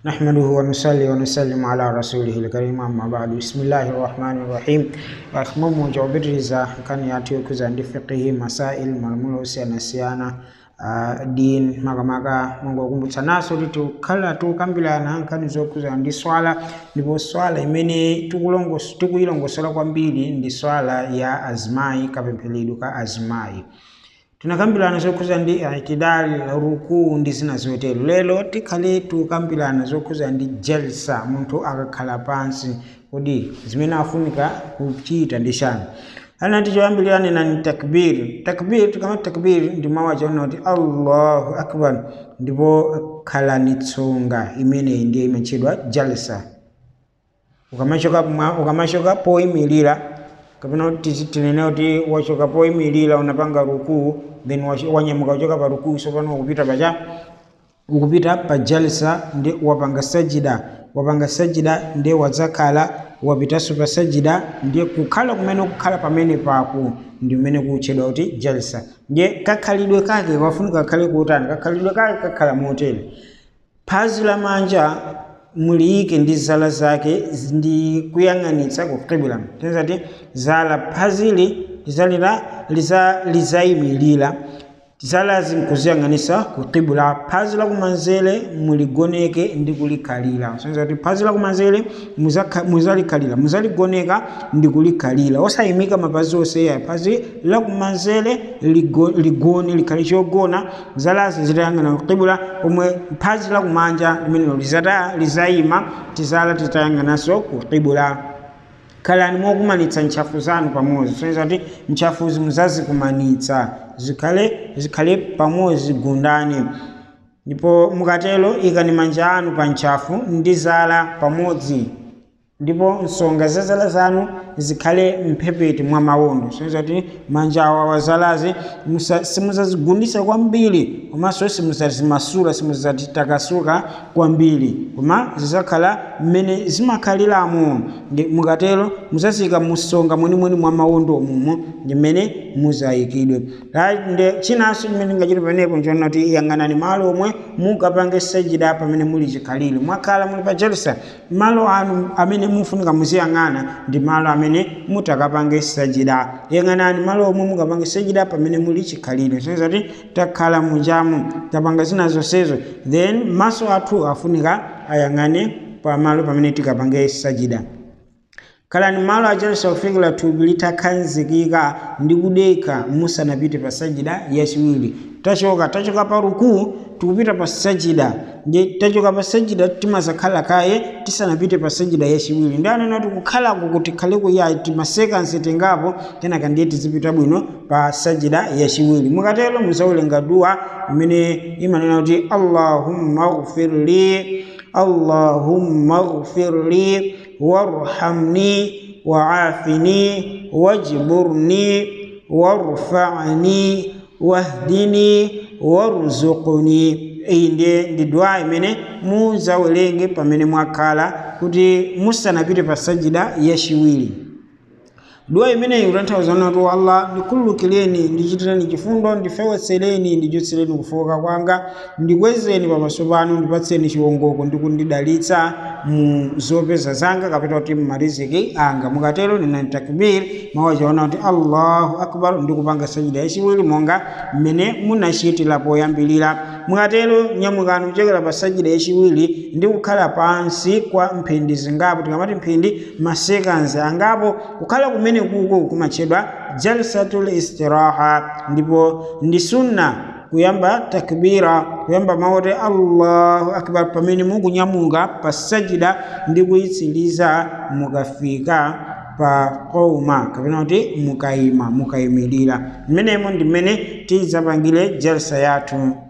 نحمده ونصلي ونسلم على رسوله الكريم أما بعد بسم الله الرحمن الرحيم وأخمم جوبرزا كان يأتيك زند فقه مسائل مرمولو سيانا سيانا Uh, din makamaka mungokumbutsa naso kuti tikukhala tikukambirana nkhani zokhuza ndi swala ndipo swala imene tikulongos- tikuyilongosola kwambiri ndi swala ya azimayi kapempheredwe ka azimayi tinakambirana zokhuza ndi itidali rukuu ndi zina zotero lero tikhale tikukambirana zokhuza ndi jalsa munthu akakhala pansi kodi zimene afunika kuchita ndi chani anati choyambirira nani takbir takbir tikamati takbir ndi mawu achaona kuti allahu akbar ndipo khalani tsonga imeneyi ndiye imatchedwa jalsa ukamachoka mwa- ukamachoka poyimirira kapena kuti tizi- tinene kuti wachoka poyimirira unapanga rukuu then wachi- wanyamuka kuchoka pa rukuu sopano ukupita pacha ukupita pa jalsa ndi wapanga sajida wapanga sajida ndi wadzakhala wapitanso pa sajida ndiye kukhala kumene kukhala pamene papo ndi kumene kutchedwa kuti jalsa ndiye kakhalidwe kake kafunika kakhale kutani kakhalidwe kake kakhala motere phazi la manja muliyike ndi zala zake ndi kuyang'anitsa ku qibla tinza ti zala phazili lizalira liza lizayimirira zalazi nkuziyang'anisa ku qibla phazi lakumanzere muligoneke ndi kulikhalira sonza kuti phazi lakumanzere muzakha- muzalikhalira muzaligoneka ndi kulikhalira osayimika mapazi onseya phazi lakumanzere ligo- ligone likhale chogona zalazi zitayang'ana ku qibla pomwe phazi lakumanja limenelo lizata lizayima tizala titayang'ananso ku qibla khalani mokumanitsa ntchafu zanu pamodzi soneza kuti ntchafuzi muzazikumanitsa zikhale zikhale pamodzi gundani ndipo mukatero ikani manja anu pa ntchafu ndi zala pamodzi ndipo nsonga za zala zanu zikhale mphepete mwa mawondo soneza kuti manja awa wazalazi musa- simuzazigundisa kwambiri komanso simuzazimasula simuzazitakasuka kwambiri koma zizakhala mmene zimakhaliramo Ndi- mukatero muzazika musonga mwenimweni mwa mawondo mumo ndi mmene muzayikidwe Ra- nde chinanso chimene ngachita pamenepo nchoona kuti yang'anani malo omwe mukapange sajida pamene muli chikhalire mwakhala muli pa jalsa malo anu amene mufunika muziyang'ana ndi malo amene mutakapange sajida yang'anani malo omwe mukapange sajida pamene muli chikhalire soneza kuti takhala munjamu tapanga zina zonsezo then maso athu afunika ayang'ane pamalo pamene tikapange sajida khalani malo ajalsa kufikira thupi litakhazikika ndi kudekha musanapite pa sajida yachiwiri tachoka tachoka pa rukuu tikupita pa sajida ndi tachoka pa sajida timazakhala kaye tisanapite pa sajida yachiwiri ndi anena kuti kukhalako kuti khaleku ya timasekansi tengapo kenaka ndiye tizipita bwino pa sajida yachiwiri mukatero muzawerenga duwa imene imanena kuti allahumma ghfirli allahumma ghfirli warhamni waafini wajburni warfani wahdini warzuqni iyi ndiye ndi dua imene muzawerenge pamene mwakhala kuti musanapite pa sajida yachiwiri dua imeneyi kutanthauza kuti allah ndikhululukireni ndichitireni chifundo ndifewetsereni ndichotsereni kufoka kwanga ndikwezeni pamaso panu ndipatseni chiwongoko ndi kundidalitsa mu zopeza zanga kapita kuti mmariziki anga mukatero ninani takbir mawu achaona kuti allahu akbar ndikupanga sajida yachiwiri monga mmene munachitira poyambirira mukatero nyamukani kuchokera pa sajida yachiwiri ndi kukhala pansi kwa mphindi zingapo tikamati mphindi masekansi angapo kukhala kumene kuko kumatchedwa jalsatul istiraha ndipo ndi sunna kuyamba takbira kuyamba mawu oti allahu akbar pamene mukunyamuka pa sajida ndi kuyitsiriza mukafika pa qauma kapena kuti mukayima mukayimirira mmenemo ndi mmene tidzapangire jalsa yathu